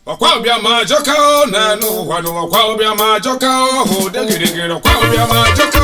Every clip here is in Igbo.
ọkwa ọbịa ma jọka na n'ụwa n'ụwa ọbịa ma jọka ọhụ degịrịgịrị ọkwa ọbịa ma jọka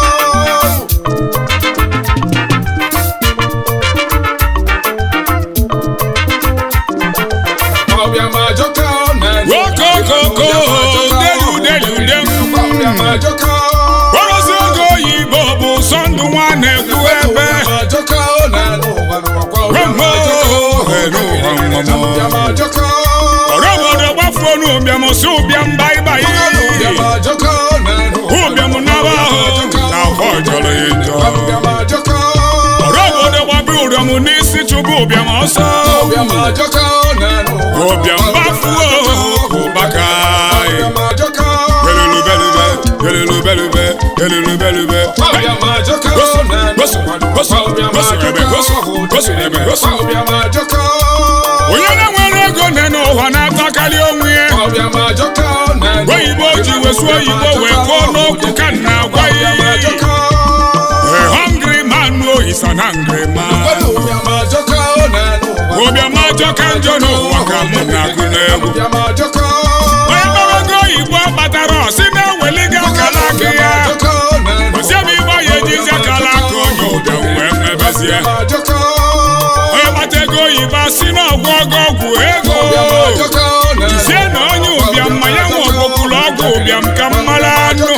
ọbịa ma jọka na Okokoko, delu, delu, delu. ọbịa ma jọka Orosi oge oyibo bụ sọ ndụ nwa na-ekwu ebe ma jọka na n'ụwa n'ụwa ọbịa ma jọka ọbịa ma jọka ọrụ obodo gbafuo n'ụbịam si ụbịam baibai ọbịa ma jọka na n'ụwa ụbịam naba ahụ na afọ jọrọ ya njọ ọbịa ma jọka ọrụ obodo gbabi ụrịam n'isi chụbụ ụbịam ọsọ ọbịa ma jọka na n'ụwa ụbịam gbafuo ụbaka ọbịa ma jọka belulubelube belulubelube belulubelube ọbịa ma jọka na n'ụwa ọbịa ma jọka ọbịa ma jọka onye na-nwere ego nne n'ụwa na-atakarị onwe ya ọbịa ma jọka na n'ụwa oyibo ji wesu oyibo wee kwuo n'okwu ka nna agwa ọbịa ma ya jọka A hungry man no is an angry man. ọbịa ma jọka na n'ụwa Obiọma ajọka njọ n'ụwa ka mụ na-agụ n'egwu. ọbịa ma jọka Onye gbarago oyibo kpatara ọsị na-eweliga akala aka ya. jọka na n'ụwa Osi ebe ịgba ya ejizi akala aka onye ụbịam wee mebezie. ma jọka Onye kpata ego oyibo asị na ọgwụ ọgọ ọgwụ ego. ọbịa ma jọka na Sie na onye ụbịam ma ya nwe ọgwụkwụrụ ọgwụ ụbịam ka mmara anụ.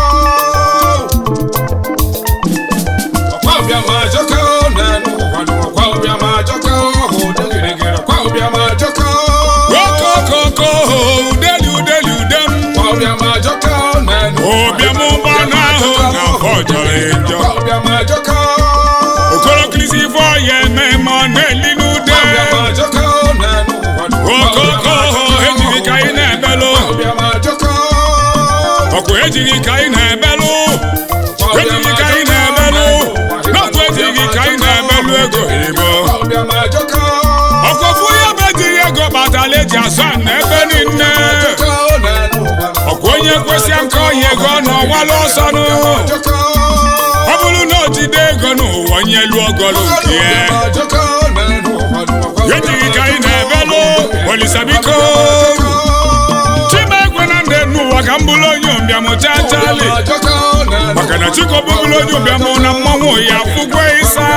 ọbịa ma jọka na n'ụwa n'ụwa ọbịa ma jọka ọhụ degịrịgịrị ọbịa ma jọka Okokoko udeli udeli udem. ọbịa ma jọka na n'ụwa Ụbịam ụgbọala ahụ na-afọ jọrọ ya njọ. ọbịa ma jọka okolokilisi ifo ya eme ma ọ na-eli n'ude ọbịa ma jọka na n'ụwa okoko ejighị ka anyị na-ebelụ ọbịa ma jọka ọkụ ejighị ka anyị na-ebelụ ejighị ka anyị na-ebelụ n'ọkụ ejighị ka anyị na-ebelụ ego igbo ọbịa ma jọka ọkụfụ ya bụ ejighị ego batala eji asọ na ebe niile jọka na n'ụwa ọkụ onye kwesị aka ọhịa ego na ọwala ọsọ nụ jọka ọ bụrụ na o jide ego n'ụwa nye elu ogolo nke ya ọbịa ma jọka na n'ụwa ejighị ka anyị na-ebelụ olisabiko chimegwe na ndị n'ụwa ka m bụrụ onye ụbịam chachali maka na chiko bụbụrụ onye ụbịam na mmanwụ ya fụkwe ịsa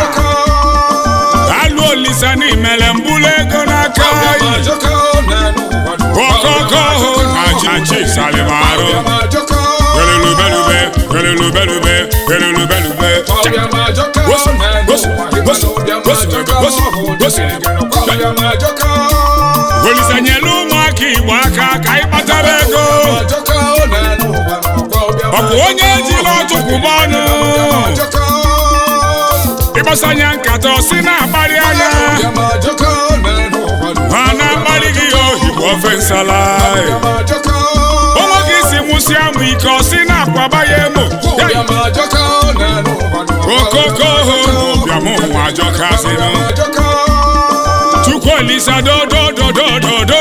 alụ olisa n'imele mbụlụ ego n'aka anyị okoko hụ na chichi salimarụ belulubelube belulubelube belulubelube olisa nyelu ụmụaka igbo aka ka anyị kpatara ego ọ bụ onye ejila ọtụkwụba ọnụ ịgbasanya nkata ọsị na-akparị anya ha na-akparị gị ya ohibo ofe nsala onwe gị si nwụsị amụ ike ọsị na-akwaba ya emo okoko hụ n'ụbịam ụmụ ajọkazinụ chukwu olisa dodododododo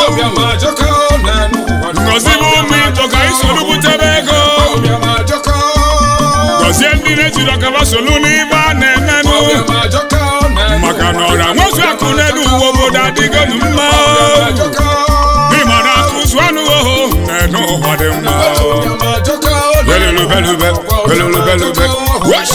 ngozi bụ ụmụ ito ka anyị solu butebe ego gọzie ndị na-ejiri ọkaba solu n'ibe a na-emenụ maka na ọra nwezu akụ n'elu uwe obodo adịgonu mma ịma na akụzu anụ oho n'elu ụwa dị mma belulubelube belulubelube wesh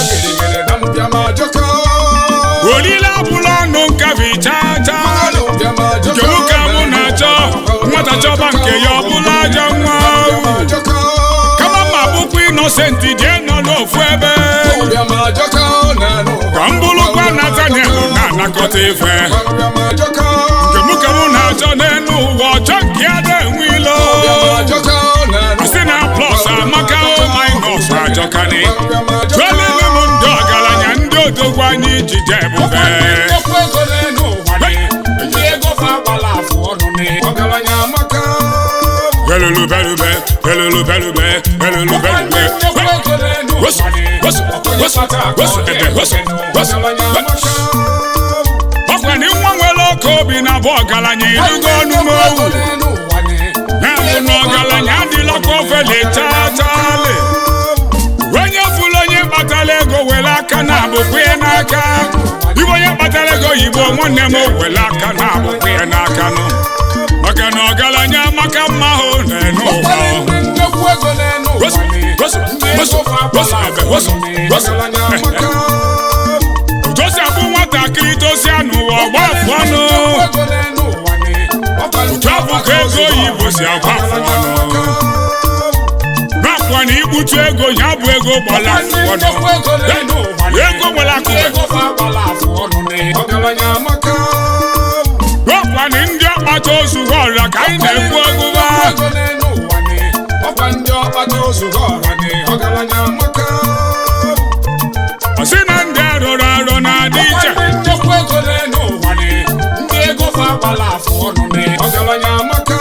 olile abụla ọnụ nkabi chacha nke nwoke mụ na-achọ nwata chọba nke ya ọbụla ajọ nwa kama ma bụkwa inosenti jee nọ n'ofu ebe ka m bụrụkwa nataniel na-anakọta ife nke nwoke mụ na-achọ n'elu ụwa ọchọ nke ya na-enwe ilo si na plọs amaka minọs ajọkani tụelelu m ndị ọgaranya ndị odogwu anyị jije ebube belulubelube belulubelube belulubelube wesu wesu wesu wesu ebe wesu wesu ọkwa na nwa nwere oke obi na bụ ọgaranya irugo ọnụmowu na-abụ na ọgaranya adịlakwa ofele chaachale onye fụrụ onye kpatara ego were aka na-abụkwa ya n'aka ibe onye kpatara ego oyibo nwanne m were aka na-abụkwa ya n'aka nọ maka na ọgaranya maka mma hụ na-enu ụwa Ụfọdụ ndị nnekwu ego na-enu ụwa Rosu, ni. rosu, Ndị rosu, ego fa rosu, agbala ebe, afọ rosu, ọnụ ni. rosu. Ọgaranya amaka. tosi abụ nwatakịrị tosia n'ụwa ọgba afụ ọnụ Nnekwu ego na-enu ụwa ni. Ọkwa ndị otu afọ ka ego oyibo si agba afụ ọnụ nakwa na ikputu ego ya bụ ego gbala afụ ọnụ nnekwu ego na-enu ụwa ni. ego nwere Ndị akụbe ego fa agbala afọ ọnụ ni. Ọgaranya amaka. nakwa na ndị ọkpata ozu ọrịa ka anyị na-ekwu ọgụba Ego na-enu ụwa ni. Ọkwa ndị ọkpata ozugo ọha ni. Ọgaranya amaka. ọsị na ndị arụrụ arụ na-adị iche Ọkwa ndị nnekwu ego na-enu ụwa ni. Ndị ego fa agbala afọ ọnụ ni. Ọgaranya amaka.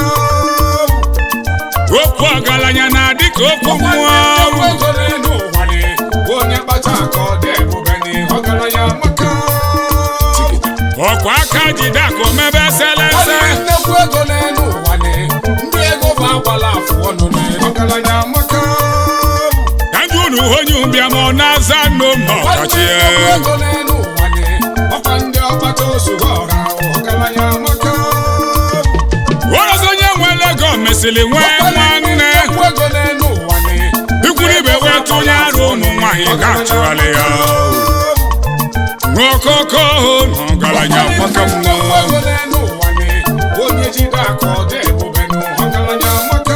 okwu ọgaranya na-adị ka okwu mmụọ Nnekwu ego na-enu ụwa ni. Onye kpata aka ọ dị ebube ni. Ọgaranya amaka. ọkwa aka jide akụ mebe eselese nnekwu ego n'elu ụwa ni ndị ego bụ agbala afụ ọnụ ni ọgaranya amaka ka ndị unu onye ụbịa ma ọ na-aza nno ma ọkachi nnekwu ego n'elu ụwa ni ọkwa ndị ọkpata ozugbo ọha ọgaranya amaka ọzọ onye nwere ego mesịrị nwee nwanne nnekwu ego n'elu ụwa ni ikwuru ibe wee tụnye arụ ụmụ nwaanyị ga-achụgharị ya n'okoko na ọgaranya maka nnekwu mmụọ ego n'elu ụwa ni onye jide aka ọ dị ebube nụ ọgaranya amaka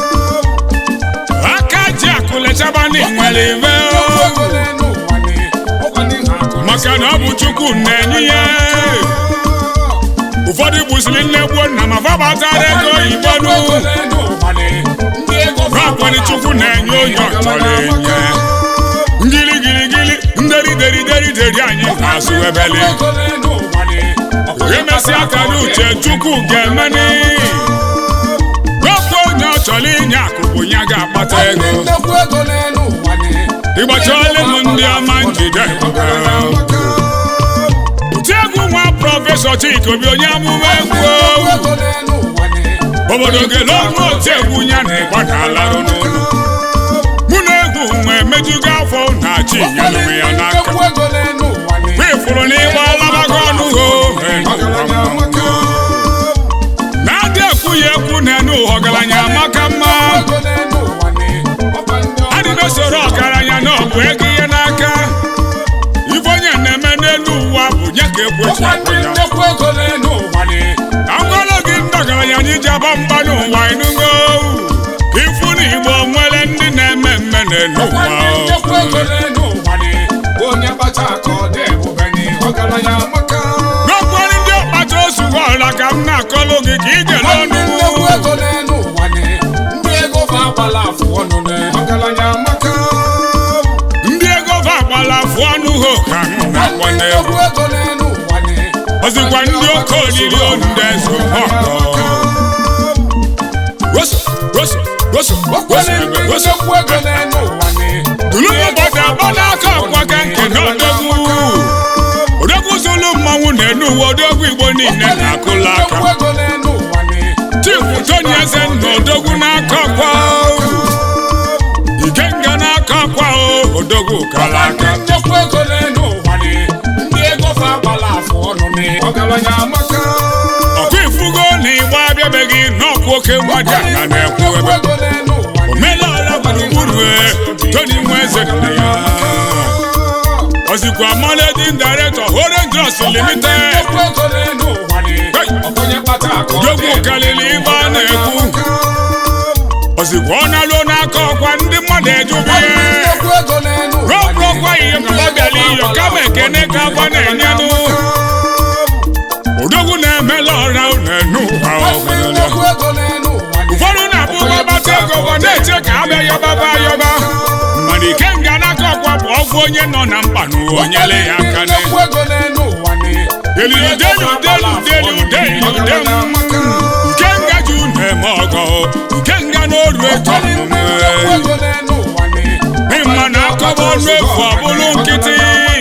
aka ji akụlechaba ndị nwere ibe nnekwu ego n'elu ụwa ni ọkwa ndị na-akụ maka na ọ bụ chukwu na-enye ya ụfọdụ gbusiri nne gbuo nna ma fabatara ego oyibo nụ n'ọkwani chukwu na-enye onye ọchọrọ enye ngirigirigiri nderi deri deri deri anyị na-asụ ebeli emesịa ka n'uche chukwu ga-emeni n'ofe onye ọ chọrọ inye akụ bụ ya ga-akpata ego ịgbachala m ndị ọma njide ụti egwu nwa prọfesọ Chika Obi onye amụma egwu obodo gele ọnụ otu egwu ya na ịgba na-alarụ n'ụlọ mụ na egwu nwe emejugo afọ na chi nyelụ m ya n'aka wifụrụ n'ịgba alabago ọnụ ho na-adị ekwu ya ekwu na-enu ụwa ọgaranya maka mma adị na-esoro ọgaranya na ọ bụ ego ihe n'aka ife onye na-eme n'elu ụwa bụ nye ka ekwechi akụ ya agwala gị ndị ọgaranya anyị ji aba mba n'ụwa ịnụgo ifu na igbo nwere ndị na-eme mme n'elu ụwa onye kpata aka ọ dị ebube ni ọgaranya amaka n'okporo ndị ọkpata osu ọla ka m na-akọlụ gị ka ị gere ọnụ nnekwu ego n'elu ụwa ni ndị ego fa agbala afụ ọnụ ni ọgaranya amaka ndị ego va agbala afụ ọnụ ho ka m na-akwa n'egwu nnekwu ego n'elu ụwa ni ọzịkwa ndị oke oriri ndị eze ọkọ roso roso roso roso ebe roso nnekwu ego n'elu ụwa ni dulu ụbọchị agba n'aka ọkwa ka nke na odogwu odogwu zulu mmanwụ na-enu uwe odogwu igbo niile na-akụla aka nnekwu ego n'elu ụwa ni chifu tony eze na odogwu n'aka ọkwa ikenga n'aka ọkwa o odogwu kala aka nnekwu ego n'elu ụwa ni ndị ego fa agbala afụ ọnụ ni ọgaranya amaka ọkụ ifugo na ịgba abịabeghị n'ọkwa oke mmadụ aka na-ekwu nnekwu ebe ego n'elu ụwa ni omelala gburugburu e tony nwa eze nne ya ozikwa managing director Orange limited nnekwu ego n'elu ụwa ni ọkụnye kpata aka ọ dị odogwu karịrị ibe a na-ekwu ozikwa ọ na-alụ n'aka ọkwa ndị mmadụ ejube nnekwu ego n'elu ụwa ni rọpụrọkwa ihe ka ọ bịara iyo kama ekene ka agwa na-enyenụ odogwu na-emela ọra na-enu ụwa ọhụrụ nnekwu ego n'elu ụwa ni ụfọdụ na-abụ gbabata ego gwa na-eche ka abịa yọbaba ayọba mana ikenga n'aka ọkwa bụ ọgwụ onye nọ na mkpa n'ụwa onyele ya aka ne nnekwu ego n'elu ụwa ni elili delu delu delu delu delu ikenga ji unu eme ọgọ ikenga n'oru eto nnekwu ego n'elu ụwa ni ịma na akọba ọnụ efu ọbụlụ nkịtị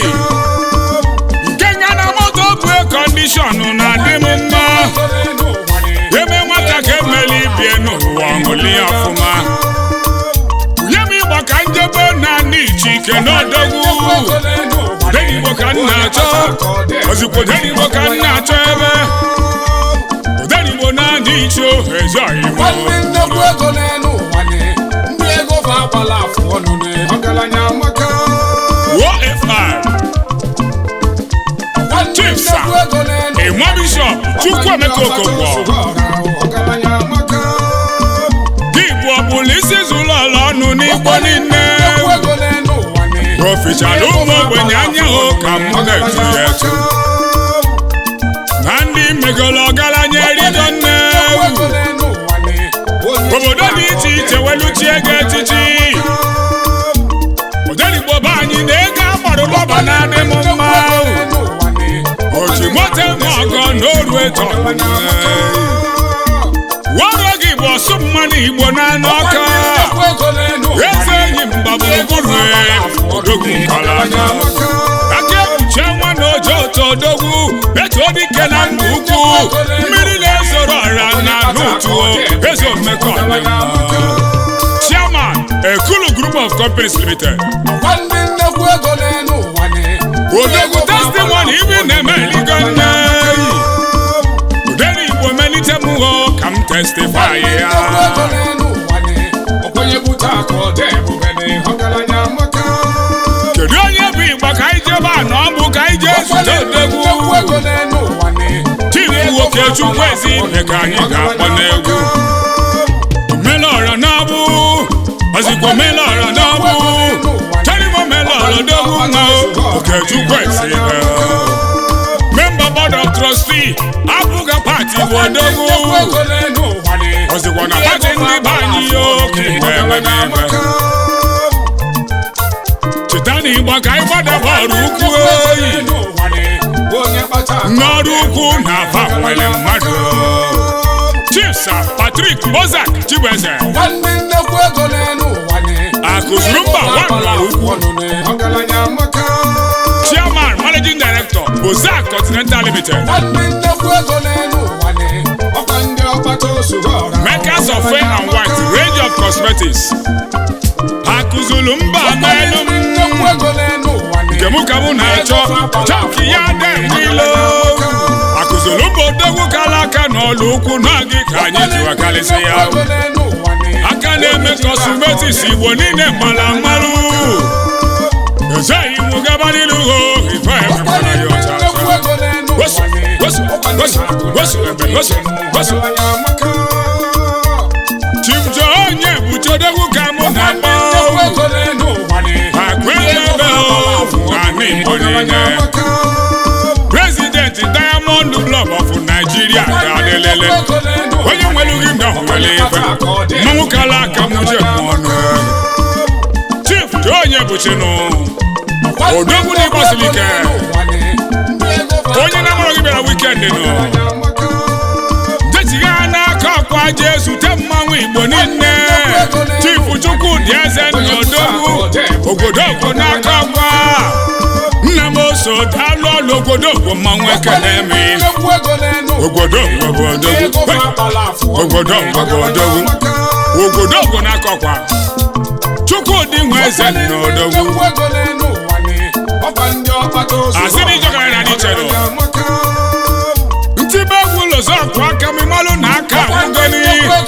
ikenga na moto bụ kọndishọn na-adị m mma ego n'elu ụwa ni ebe nwata ka emeli ibie n'ụwa ọṅụli ọfụma nye m ịgba ka njebe na ndị iche ike n'odogwu ego n'elu ụwa ni denigbo ka m na-achọ ozikwo denigbo ka m na-achọ ebe odenigbo na ndị iche eze nwanne nnekwu ego n'elu ụwa ni ndị ego fa agbala afụ ọnụ ni ọgaranya amaka OFR nwanne Chief, sir. nnekwu ego n'elu Enwa Bishop Chukwuemeka Okonkwo ọgaranya amaka dị Igbo ọbụla isi zụlọ ọla ọnụ n'Igbo niile nnekwu ego n'elu ụwa ni ofichara ụmụ ogbenye anya hụ ka m na-etu ya etu na ndị megolo ọgaranya erigo nne obodo dị iche iche weluchie ego echichi odenigbo be anyị na ego agbara ụlọba na-adị m mma oji moto eme ọgọ n'oru eto wọrọ gị bụ ọsụ mmanụ igbo na-anụ ọka eze enyi mgba gburugburu odogwu nkala aka aka ekpuchi nwa na oje otu odogwu etu dike na ndụ ukwu mmiri na-ezoro ọra na n'otu eze omekọ chairman ekulu group of companies limited odogwu testimony ibi na-eme eligo nne udere igbo melite m hụ ka m testify ya kedu onye bụ igba ka anyị jebe a na ọ bụ ka anyị jee zute odogwu chifu nwoke chukwu ezi ibe ka anyị ga-akpọ n'egwu melọrọ n'ọbụ ozikwa melọrọ n'ọbụ terimo melọrọ dogwu nwa oke chukwu ezi ibe member board of trustee abụghị pati bụ odogwu ozikwa na pati ndị be anyị oke na-eme n'ime cheta na ịgba ka anyị gbadaba ọrụ ukwu oyi n'ọrụ ukwu na afa nwere mmadụ chief sir patrick bozak chibueze nwanne nnekwu ego n'elu ụwa ni akụzuru mba nwa ukwu ọgaranya amaka chairman managing director bozak continental limited nwanne nnekwu ego n'elu ụwa ni ọkwa ndị ọkpata ozugbo ọra makers of fair and white range of cosmetics akụzuru mba n'elu m nnekwu ego n'elu ụwa ni nke mụ ka mụ na-achọ chọki ya dị n'ilo akụzuru mba odogwu kala aka n'ọlụ ukwu n'oge ka anyị jiwa karịsị ya ego n'elu ụwa ni aka na-eme kọsmetis igbo niile mara mmarụ ezeghị iwu gaba n'ilu ho ife emekwara ya ọcha nnekwu ego n'elu Gosi, ụwa ni gosi, gosi, gosi, ebe, gosi, gosi. ọgaranya amaka Chief Joe onye buchodogwu ka mụ na-akpọ nnekwu ego n'elu ụwa ni akwelebe na Igbo niile President Diamond Club of Nigeria ga-adịlele onye nwere gị ndọ nwere ife mmanwụ kala aka m je m ọnụ Chief Joe onye buchinu odogwu na ịgbasiri ike onye na-amụrụ gị bịara wikendi nụ jechigha n'aka ọkwa jee zute mmanwụ igbo niile chifu chukwudị eze nna odogwu ogodogwu n'aka ọkwa nna m oso daalụ ọlụ ogodogwu mmanwụ ekele mi ogodogwu bụ odogwu ogodogwu bụ odogwu ogodogwu n'aka ọkwa chukwudị nwe eze nna odogwu Asị na ijọgara na n'iche nụ. ntibe egwu lozọkụ aka m malụ na aka agwụgoli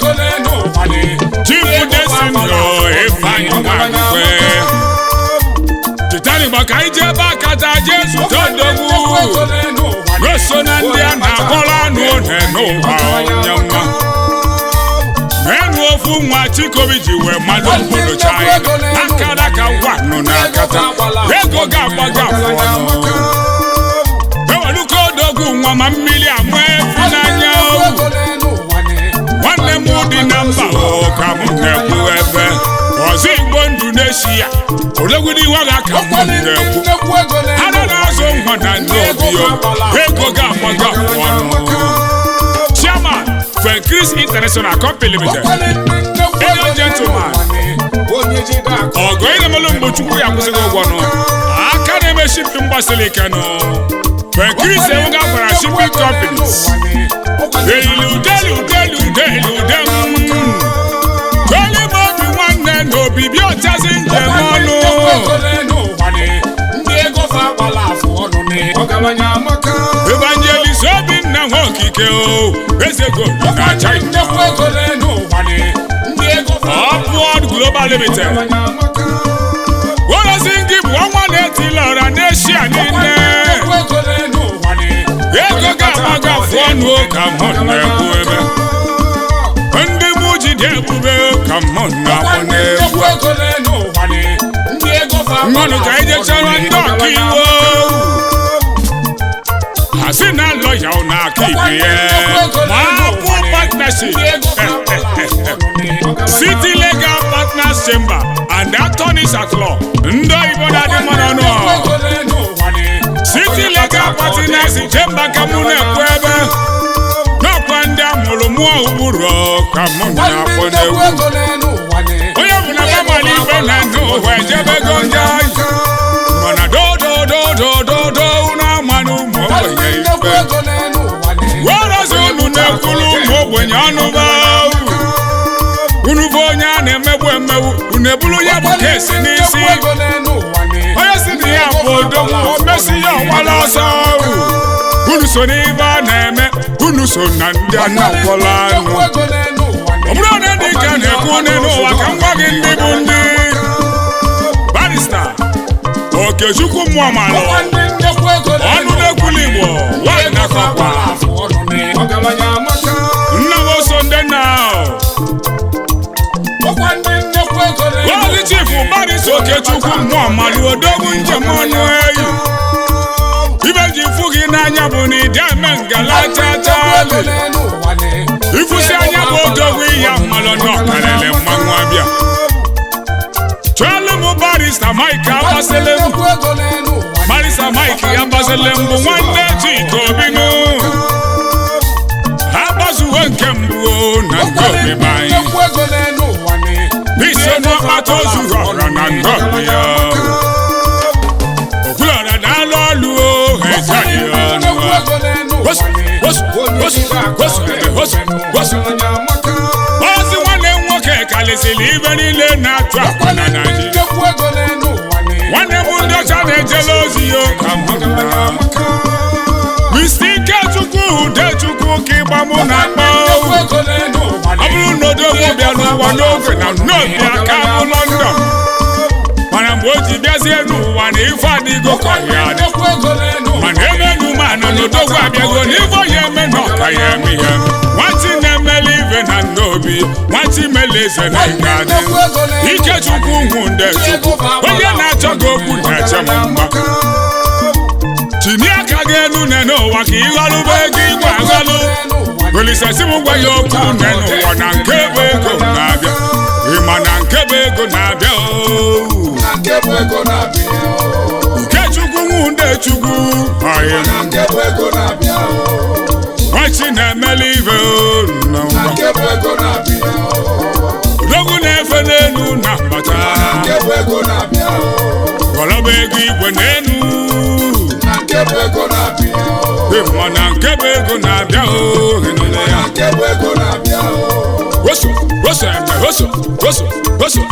chifu desinyo ifeanyị nwagwe chitani gbaka anyị jee ebe akata jee zute odogwu goso na ndị a na-akpọrọ anụ one n'ụwa onye nwa n'enu ofu nwa chikobi ji wee mmadụ obodo chaya akara ka ngwa nọ n'akata ego ga-agbaga afọ ọnụ eweluka odogwu nwa ma mmiri ama efi n'anya nwanne m dị na mba o ka m na-ekwu ebe ọzọ igbo ndụ na-esi ya odogwu n'iwe ga ka m na-ekwu ara na-azụ nwa na ndị obio ego ga-agbaga afọ ọnụ chairman fenkris international company limited Ego gentleman. ọgọ ị na-emelụ mgbe chukwu ya kwụsịghị ụgwọ nụ aka na-eme shipin gbasiri ike nụ fenkris enwega gwara shipping companies Eli udeli udeli udeli udem Toli mobi nwanne na obibi ọchazi njem ọnụ Ndị ego fa agbala afụ ọnụ ni ọgaranya amaka Evangelist Obinna na nwa okike o eze gold na china nnekwu ego n'elu ụwa ni ndị ego upward global limited worozi ngị bụ ọnwa na-etila ọra n'eshia niile nnekwu ego n'elu ụwa ni ego ga-agbaga afụ ọnụ ka mụ na-ekwu ebe ndị mụ jide ebube ka mụ na-akpọ n'egwu nnekwu ego n'elu ụwa ni ndị ego fa mmanụ ka anyị jechara ndị ọka iwu ha si na lọya ọ na-aka ibe ya ma apụ partnership city legal partners chamber and attorneys at law ndị oyibo na-adị mma n'ọnụ city legal partners chamber ka mụ na-ekwu ebe n'ọkwa ndị amụrụ mụọ ụkpụrụ ka mụ na-akpọ n'egwu onye bụ na famali ibe na ndụ ụwa ejebego ndị anyị mana dodododododo unu amanụ ụmụ ogbenye ikpe werozi unu na-ekwuru ụmụ ogbenye ọnụ ba unu bụ onye a na-emegbu emegbu unu eburu ya bụ kesi n'isi onye si na ya bụ odogwu o mesi ya ọgbala ọsọ unu so n'ibe a na-eme unu so na ndị a na-akpọrọ anụ ọ bụrụ na ndị ka na-ekwu n'elu ụwa ka m gwa gị ndị bụ ndị barista okechukwu mmụọ malụ ọnụ na-ekwuli igbo nwanyị na-akọkwa nna m oso ndị nna ozi chifu barista okechukwu mmụọ malụ odogwu njem ọnụ eyi ibe ji fụ gị n'anya bụ na ịdị eme ngala chachali ifusi anya bụ odogwu ya mmalụ na ọkarịrị mmanwụ abịa chọọlụ m barista mike agbasịlị m barista mike ya gbasịlị m bụ nwanne chika obinu ha gbazuwe nke mbụ o na nke obibi anyị iso n'ọkpata ozuru ọra na nke obi ya okwulọra na-alụ ọlụ o ha ezaghị ọnụ ha Wosu, wosu, wosu, wosu, wosu, wosu. ozi nwanne m nwoke kalịsịrị ibe niile na-atụ akwa na naijiria nwanne m ndị ọcha na-ejela ozi ya ka m hụrụ na Mr. Ikechukwu Udechukwu ka ịgba mụ na akpa ọ bụrụ na odogwu bịa n'ụwa n'oge na n'obi aka bụ London mana mgbe o ji bịazie n'ụwa na ife adịgo ka ya adị mana ebe enuma na n'odogwu abịago na ife onye eme na ọka ya eme ya nwatị na-emeli ife na nnobi nwatị mele eze na ịga adị Ikechukwu hụ nde chukwu onye na-achọ gị okwu na-eche m mma tinye aka gị elu ne n'ụwa ka ịghọrụba ego igwe aghalụ olisesi m gwa ya okwu ne n'ụwa na nke bụ ego na-abịa ịma na nke bụ ego na-abịa ooo Ikechukwu nwunde chukwu ọyị m nwachi na-emeli ife n'ụwa odogwu na-efe n'elu na mbata gọlọba ego igwe n'elu ịma na nke bụ ego na-abịa ohe niile ya woso woso eme woso woso woso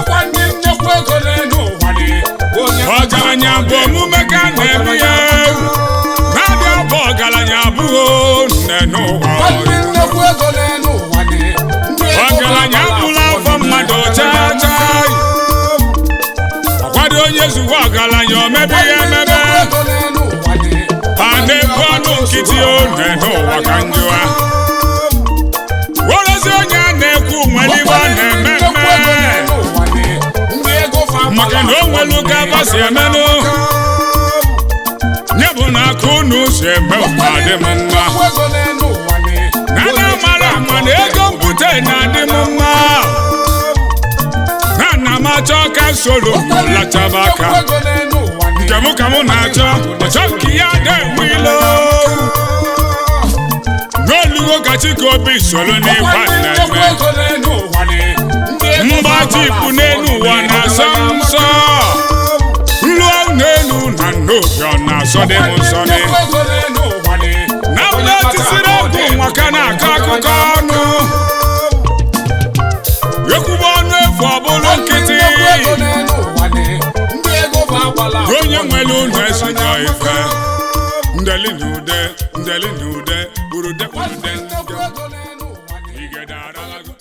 ọgaranya bụ omume ka a na-eme ya na-adị abụ ọgaranya abụghị nne n'ụwa ọgaranya abụla afọ mmadụ chaa chaa ọkwado onye zuwa ọgaranya omebe ya emebe a na-ebu ọnụ nkịtị one n'ụwa ka njụa werozi onye a na-ekwu nwere ibe a na-eme mme maka na o nwelu ka aba si emenụ nye bụ na aka unu si eme ụka dị m mma na na mara ama na ego mpute na-adị m mma na nna m achọ ka soro lachaba aka nke mụ ka mụ na-achọ ọchọ nke ya na-enwe ilo n'olugo ka chikobi soro n'ịgba na-eme mgbaji ikpu n'elu ụwa na-asọ m nsọ nlụọ n'elu na n'obi ọ na-asọ dị m nsọ dị na ụlọ tisiri ọgwụ maka na-akọ akụkọ ọnụ ekwuba ọnụ efu ọ bụrụ nkịtị onye nwere ụlọ esonye ife ndeli na ude ndeli na ude dekpuru dekpuru Nwanne den nnekwu ego n'elu ụwa na- igede aralago